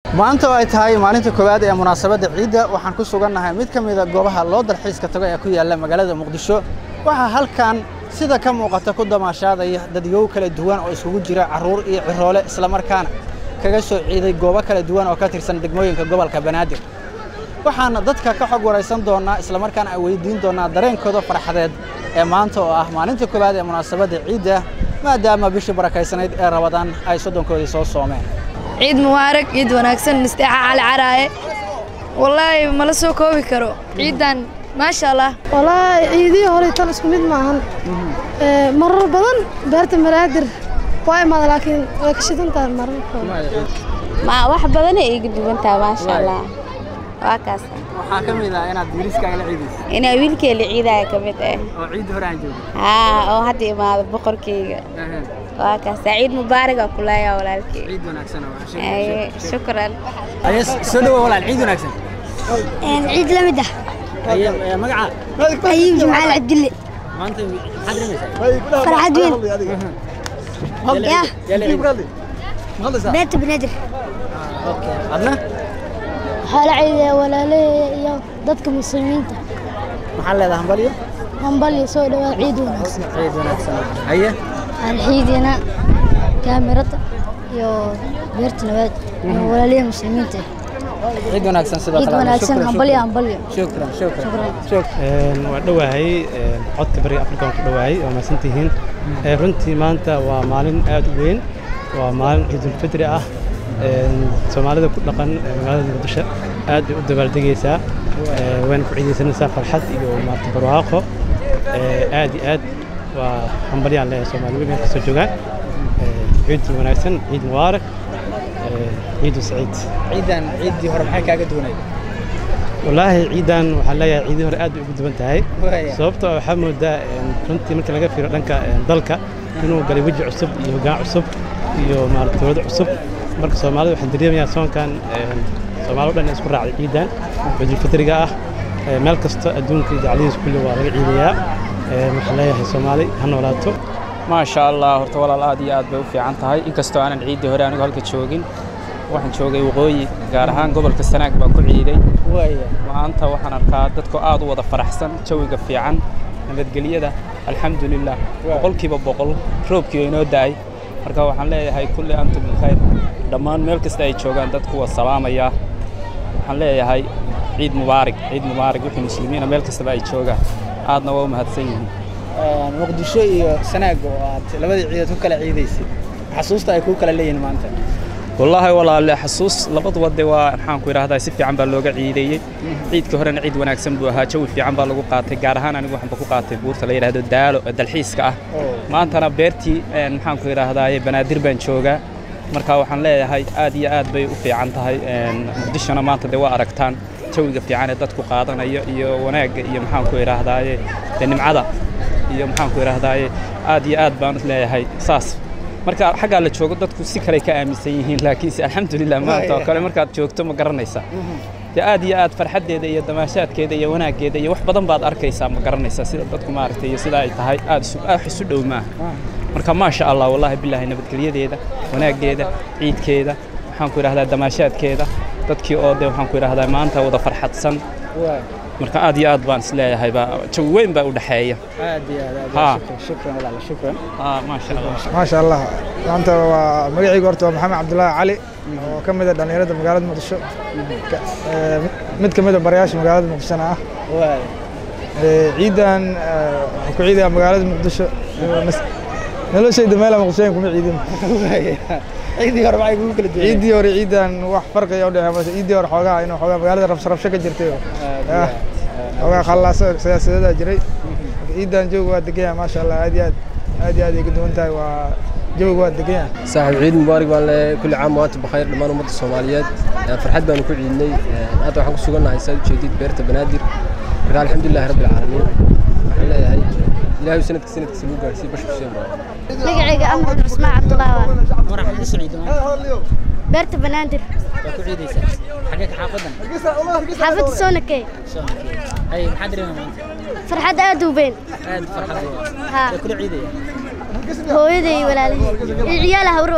maanta oo ay tahay maalinta koowaad ee munaasabadda ciidda waxaan ku sugannahay mid ka mida goobaha loo dalxiiska tago ee ku yaalla magaalada muqdisho waxaa halkan sida ka muuqata ku damaashaadaya dadyow kala duwan oo isugu jira carruur iyo ciroole islamarkaana kaga soo ciiday goobo kala duwan oo ka tirsan degmooyinka gobolka banaadir waxaana dadka ka xog waraysan doonnaa islamarkaana ay weydiin doonnaa dareenkooda farxadeed ee maanta oo ah maalinta koowaad ee munaasabadda ciidda maadaama bishii barakaysanayd ee rabadaan ay soddonkoodii soo soomeen ciid mubaarag ciid wanaagsan misteexa cali caraaye wallaahi mala soo koobi karo ciiddan maasha allah wallaahi ciidihii hore tan isku mid maahan marar badan beerta maraadir waa imaada laakiin way ka shidan tahay marar ma wax badanay iiga duwantaa maasha allah waa kaas waxaa ka mid ah inaad wiiliskaaga la ciidaysa inaa wiilkeela ciidaya ka mid ah oo ciidda hore aan joogin haa oo hadda imaado boqorkeyga waa kaas ciid mubaaraga kuleeya walaalkey ciid wanaagsan Aye, shukran aye soo dhawo walaal ciid wanaagsan ciid la mid ah aye magaca ayib jimcaal cabdille maanta maxaad rimaysaa farxad weyn yaa beerta banaadir adna waxaa la ciidaya walaalaheeya iyo dadka muslimiinta maxaa leedahay hambalyo hambalyo soo dhawaad ciid wanaagsan ciid wanaagsan aye alxiidina kaamirada iyo beerta nabaad iyo walaalaha muslimiinta ciid wanaagsan sidoo ciid kale wanaagsan Shukran, hambalyo shukran. hambalyo shukran shukran shukran waa dhowahay codka bariga afrikaan ku dhowahay waa mahadsantihiin Ee, runtii maanta waa maalin aad u weyn waa maalin ciidulfitri ah Een, soomaalida ku dhaqan ee magaalada muqdisho aad bay u dabaaldegaysaa Ee, wayna ku ciidaysanaysaa farxad iyo maarata barwaaqo Ee, aad iyo aad waa hambalyaan leeyahay soomaali meel kastoo joogaan Ee, ciid wanaagsan ciid mubaarak Ee, ciidu saciid ciidan ciiddii hore maxay kaaga duwanayd wallaahi ciidan waxaan leeyahay ciidii hore aad bay ugu duwan tahay Waaya. sababtoo ah waxaa moodaa een, runtii marka laga fiiro dhanka een, dalka inuu galay weji cusub iyo hoggaan cusub iyo maarata dowlad cusub marka soomaalida waxaan dareemayaa soonkan een, soomaali o dhan isku raacday ciidan ciidulfitriga ah Ee, meel kasta adduunka iyo dacladihiis kulli waa laga ciidayaa Een, waxaan leeyahay soomaali ha noolaato maasha allah horta walaal aad iyo aad bay u fiican tahay inkastoo aanan ciiddii hore anigu halka joogin waxaan joogay waqooyi gaar ahaan gobolka sanaag baan ku ciiday waaya maanta waxaan arkaa dadku aad u wada faraxsan jawiga fiican nabadgelyada alxamdulilah boqolkiiba boqol roobkii oo inoo da'ay marka waxaan leeyahay kulli antum bilkhayr dhammaan meel kasta ay joogaan dadku waa salaamayaa waxaan leeyahay ciid mubaarig ciid mubaarig wixii muslimiina meel kastaba ay joogaan aadna waa u mahadsan yihiin Een, muqdisho iyo sanaag oo aad labadii ciidood ku kala ciidaysay xasuusta ay ku kala leeyihiin maanta wallaahi walaale xasuus labaduba de waa maxaan ku idhaahdaa si fiican baa looga ciideeyey ciidka horena ciid wanaagsan buu ahaa jawi fiican baa lagu qaatay gaar ahaan anigu waxaan ba ku qaatay buurta la yidhaahdo daalo ee dalxiiska ah maantana beertii een, maxaan ku idhaahdaaye banaadir baan joogaa marka waxaan leeyahay aad iyo aad bay u fiican tahay een, muqdishona maanta de waa aragtaan jawiga fiican ee dadku qaadanayo iyo wanaagga iyo maxaan ku idhaahdaaye de nimcada iyo maxaan ku idhaahdaaye aad iyo aad baan leeyahay saas marka xaggaa la joogo dadku si kale ka aaminsan yihiin laakiinse alxamdulilah maanta oo kale markaad joogto ma garanaysaa dee aad iyo aad farxaddeeda iyo damaashaadkeeda iyo wanaaggeeda iyo wax badan baad arkaysaa ma garanaysaa sida dadku maaragtay iyo sida ay tahay aad isu aad isu dhow maaha marka maasha allah wallaahi bilaahi nabadgelyadeeda wanaaggeeda ciidkeeda waxaan ku idhahdaa damaashaadkeeda dadkii oo de waxaan ku idhahdaa maanta wada farxadsan waaya marka aad iyo aad baan isleeyahay baa jawi weyn baa u dhexeeya aad iyo aad aad Ha. shukran shukran walaal shukran Ah, maasha allah maasha allah maanta waa magacayga horta waa maxamed cabdulaahi cali oo ka mid ah dhallinyarada magaalada muqdisho Ka- ee, mid ka mid a barayaasha magaalada muqdishona ah waaya Ee, ciidan ee, waxaan ku ciidaya magaalada muqdisho Ee, nas- noloshayda meela muqdishoyn kuma ciidin waaya ciiddii hore maxay kugu kala duwanayd ciiddii hore ciidan wax farqiga u dhexeeya balse ciiddii hore xoogaa inuu xoogaa magaalada rabsho rabsho ka jirtay oo ah, xoogaa khallaaso siyaasadeeda jiray Marka ciidan jooga waa degan yahay maasha allah aad iyo aad aad iyo aad ay ka duwan tahay waa jawiga waa degan yahay saaxiib ciid mubaarak baan leeyahay kulli caam waanta bakayr dhammaan ummadda soomaaliyeed Ee, farxad baanu ku ciidnay Ee, hadda waxaan ku sugannahay saad ujeedid beerta banaadir marka alxamdulilahi rabbi alcaalamiin waxaan leeyahay ilaahay sanadka sanadkiisa lagu gaarsiiyo bashar xuseen baa magacayga amar cusmaan cabdulaahi waa mar xagee soo ciido maanta beerta banaadir waa ku ciidaysaa xagee ka xaafadan xaafadda soonakey soo ay maxaad dareemaa maanta farxad aad u weyn aad farxad haa waa kula ciidaya hooyaday iyo walaalahey iyo ciyaala hawro ah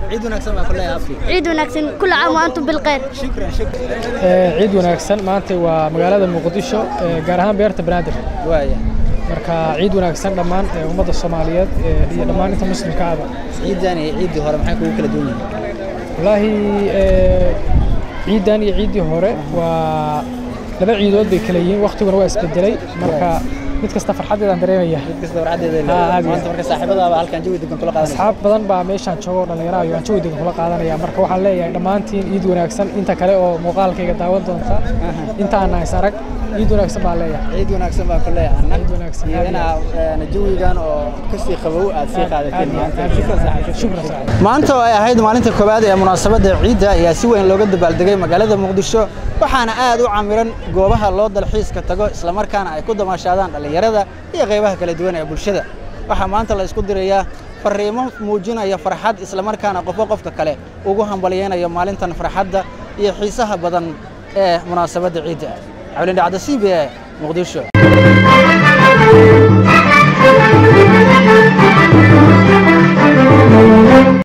ciid wanaagsan baa ku leeyahay afki ciid wanaagsan kula caam wa antum bilkhayr shukran shukran ciid wanaagsan maanta waa magaalada muqdisho ee, gaar ahaan beerta banaadir waaya marka ciid wanaagsan dhammaan ee, ummadda soomaaliyeed ee, iyo dhammaan inta muslimka ahba ciidan iyo ciiddii hore maxay kugu kala duwan yihiin wallaahi ee, ciidan iyo ciiddii hore waa laba ciidood bay kala yihiin waqtiguna waa isbedelay marka mid kasta farxadeedaan dareemaya mid kasta farxadeeda Ah, aad iyo maanta marka saaxiibadaaba halkan jawi degan kula qaadanaya asxaab badan baa meeshaan jooga oo dhallinyaraha iyo aan jawi degan kula qaadanaya marka waxaan leeyahay dhammaantiin ciid wanaagsan inta kale oo muuqaalkayga daawan doonta intaan is arag ciid wanaagsan baan leeyahay ciid wanaagsan baa ku leeyahay ciid wanaagsan iyo inaa een, jawigan oo kasii qabow aad sii qaadateen maanta shukran saaxiib shukran saaxiib maanta oo ay ahayd maalinta koowaad ee munaasabadda ciidda ayaa si weyn looga dabaaldegay magaalada muqdisho waxaana aad u camiran goobaha loo dalxiiska tago islamarkaana ay ku damaashaadaan dhallinyarada iyo qaybaha kala duwan ee bulshada waxaa maanta la isku dirayaa fariimo muujinaya farxad islamarkaana qofba qofka kale ugu hambalyaynayo maalintan farxadda iyo xiisaha badan ee munaasabadda ciidda cabdilindhacda c b e muqdisho